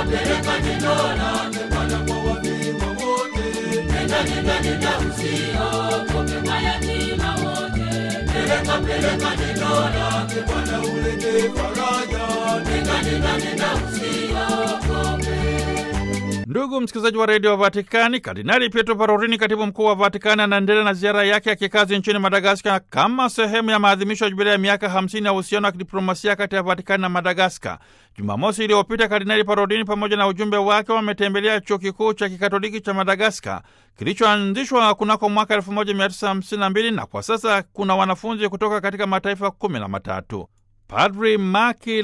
peleka neno lake Bwana kwa wafiwa wote. Nenda, nenda, nenda, usiogope mayatima wote. Peleka peleka neno lake Bwana ulete faraja. Nenda, nenda, nenda, usiogope. Ndugu msikilizaji wa redio Vatikani, Kardinali Pietro Parolini, katibu mkuu wa Vatikani, anaendelea na ziara yake ya kikazi nchini Madagaskar kama sehemu ya maadhimisho ya jubilia ya miaka 50 ya uhusiano wa kidiplomasia kati ya Vatikani na Madagaskar. Jumamosi iliyopita, Kardinali Parolini pamoja na ujumbe wake wametembelea chuo kikuu cha kikatoliki cha Madagaskar kilichoanzishwa kunako mwaka 1952 na kwa sasa kuna wanafunzi kutoka katika mataifa kumi na matatu. Padri Maki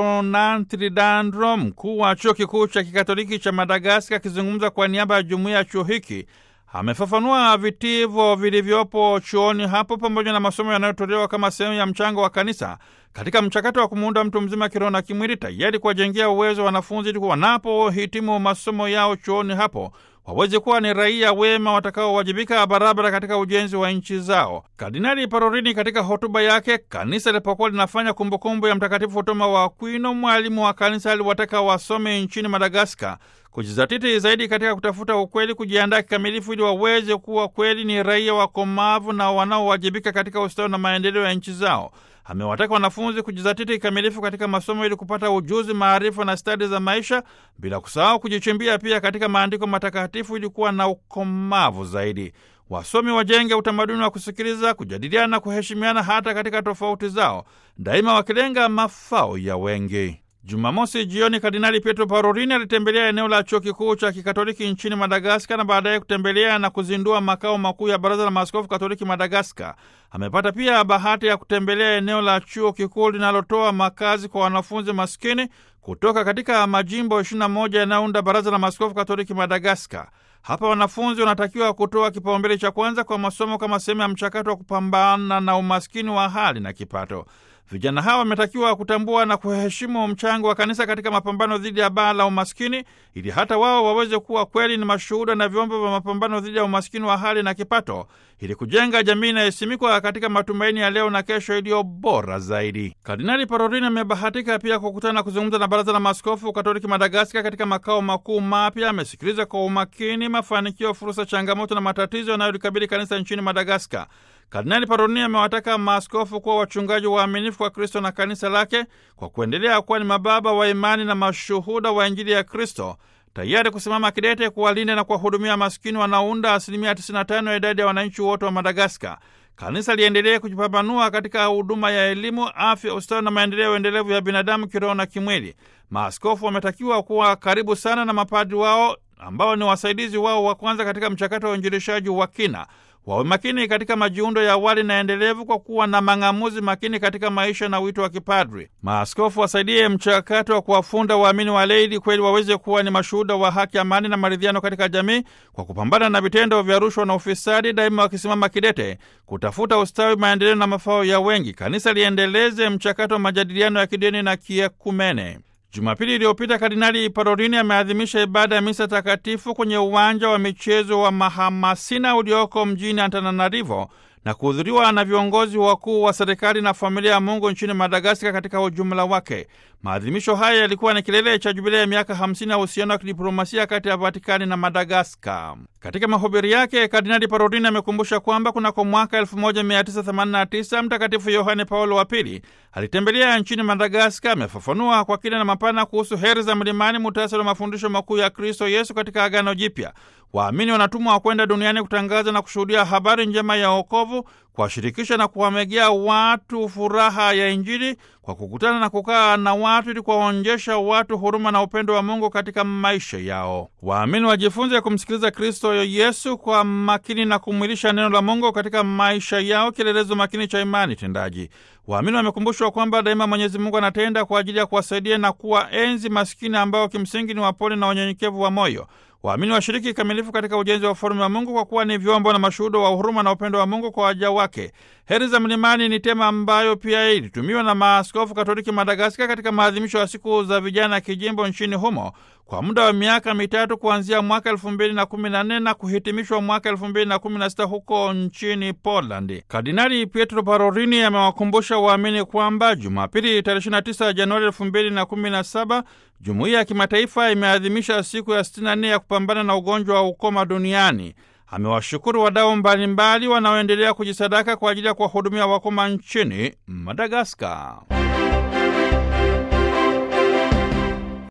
Laveronantridandro, mkuu wa chuo kikuu cha kikatoliki cha Madagaskar, akizungumza kwa niaba ya jumuiya ya chuo hiki, amefafanua vitivo vilivyopo chuoni hapo pamoja na masomo yanayotolewa kama sehemu ya mchango wa kanisa katika mchakato wa kumuunda mtu mzima kiroho na kimwili, tayari kuwajengea uwezo wanafunzi ili wanapohitimu masomo yao chuoni hapo waweze kuwa ni raia wema watakaowajibika barabara katika ujenzi wa nchi zao. Kardinali Parolini katika hotuba yake kanisa lilipokuwa linafanya kumbukumbu ya Mtakatifu Toma wa Akwino, mwalimu wa kanisa, aliwataka wasome nchini Madagaskar kujizatiti zaidi katika kutafuta ukweli, kujiandaa kikamilifu ili waweze kuwa kweli ni raia wakomavu na wanaowajibika katika ustawi na maendeleo ya nchi zao. Amewataka wanafunzi kujizatiti kikamilifu katika masomo ili kupata ujuzi, maarifa na stadi za maisha, bila kusahau kujichimbia pia katika maandiko matakatifu ili kuwa na ukomavu zaidi. Wasomi wajenge utamaduni wa kusikiliza, kujadiliana na kuheshimiana hata katika tofauti zao, daima wakilenga mafao ya wengi. Jumamosi jioni Kardinali Pietro Parolini alitembelea eneo la chuo kikuu cha kikatoliki nchini Madagaskar na baadaye kutembelea na kuzindua makao makuu ya Baraza la Maaskofu Katoliki Madagaskar. Amepata pia bahati ya kutembelea eneo la chuo kikuu linalotoa makazi kwa wanafunzi maskini kutoka katika majimbo 21 yanayounda Baraza la Maaskofu Katoliki Madagaskar. Hapa wanafunzi wanatakiwa kutoa kipaumbele cha kwanza kwa masomo kama sehemu ya mchakato wa kupambana na umaskini wa hali na kipato. Vijana hawa wametakiwa kutambua na kuheshimu mchango wa kanisa katika mapambano dhidi ya baa la umaskini ili hata wao waweze kuwa kweli ni mashuhuda na vyombo vya mapambano dhidi ya umaskini wa hali na kipato ili kujenga jamii inayosimikwa katika matumaini ya leo na kesho iliyo bora zaidi. Kardinali Parolini amebahatika pia kukutana na kuzungumza na Baraza la Maaskofu Katoliki Madagaskar katika makao makuu mapya. Amesikiliza kwa umakini mafanikio, fursa, changamoto na matatizo yanayolikabili kanisa nchini Madagaskar. Kardinali Parolini amewataka maaskofu kuwa wachungaji waaminifu kwa Kristo na kanisa lake kwa kuendelea kuwa ni mababa wa imani na mashuhuda wa Injili ya Kristo, tayari kusimama kidete kuwalinda na kuwahudumia maskini wanaounda asilimia 95 ya idadi ya wananchi wote wa Madagaskar. Kanisa liendelee kujipambanua katika huduma ya elimu, afya, ustawi na maendeleo endelevu ya binadamu kiroho na kimwili. Maaskofu wametakiwa kuwa karibu sana na mapadri wao ambao ni wasaidizi wao wa kwanza katika mchakato wa uinjilishaji wa kina wawe makini katika majiundo ya awali na endelevu kwa kuwa na mang'amuzi makini katika maisha na wito wa kipadri. Maaskofu wasaidie mchakato wa kuwafunda waamini wa lei ili kweli waweze kuwa ni mashuhuda wa haki, amani na maridhiano katika jamii kwa kupambana na vitendo vya rushwa na ufisadi, daima wakisimama kidete kutafuta ustawi, maendeleo na mafao ya wengi. Kanisa liendeleze mchakato wa majadiliano ya kidini na kiekumene. Jumapili iliyopita Kardinali Parolini ameadhimisha ibada ya misa takatifu kwenye uwanja wa michezo wa Mahamasina ulioko mjini Antananarivo na kuhudhuriwa na viongozi wakuu wa serikali na familia ya Mungu nchini Madagaskar katika ujumla wake. Maadhimisho haya yalikuwa ni kilele cha jubilia ya miaka 50 ya uhusiano wa kidiplomasia kati ya Vatikani na Madagaskar. Katika mahubiri yake, Kardinali Parolini amekumbusha kwamba kunako mwaka 1989 Mtakatifu Yohane Paulo wa Pili alitembelea nchini Madagaskar. Amefafanua kwa kina na mapana kuhusu heri za mlimani, muhtasari wa mafundisho makuu ya Kristo Yesu katika Agano Jipya. Waamini wanatumwa wa kwenda duniani kutangaza na kushuhudia habari njema ya wokovu, kuwashirikisha na kuwamegea watu furaha ya Injili kwa kukutana na kukaa na watu ili kuwaonyesha watu huruma na upendo wa Mungu katika maisha yao. Waamini wajifunze kumsikiliza Kristo Yesu kwa makini na kumwilisha neno la Mungu katika maisha yao, kielelezo makini cha imani tendaji. Waamini wamekumbushwa kwamba daima Mwenyezi Mungu anatenda kwa ajili ya kuwasaidia na kuwa enzi maskini ambao kimsingi ni wapole na wanyenyekevu wa moyo. Waamini washiriki kikamilifu katika ujenzi wa ufalme wa Mungu kwa kuwa ni vyombo na mashuhuda wa huruma na upendo wa Mungu kwa waja wake. Heri za mlimani ni tema ambayo pia ilitumiwa na maaskofu Katoliki Madagaskar katika maadhimisho ya siku za vijana kijimbo nchini humo kwa muda wa miaka mitatu kuanzia mwaka elfu mbili na kumi na nne na kuhitimishwa mwaka elfu mbili na kumi na sita huko nchini Poland. Kardinali Pietro Parolin amewakumbusha waamini kwamba Jumapili tarehe 29 Januari elfu mbili na kumi na saba jumuiya ya kimataifa imeadhimisha siku ya 64 ya kupambana na ugonjwa wa ukoma duniani. Amewashukuru wadau mbalimbali wanaoendelea kujisadaka kwa ajili ya kuwahudumia wakoma nchini Madagaskar.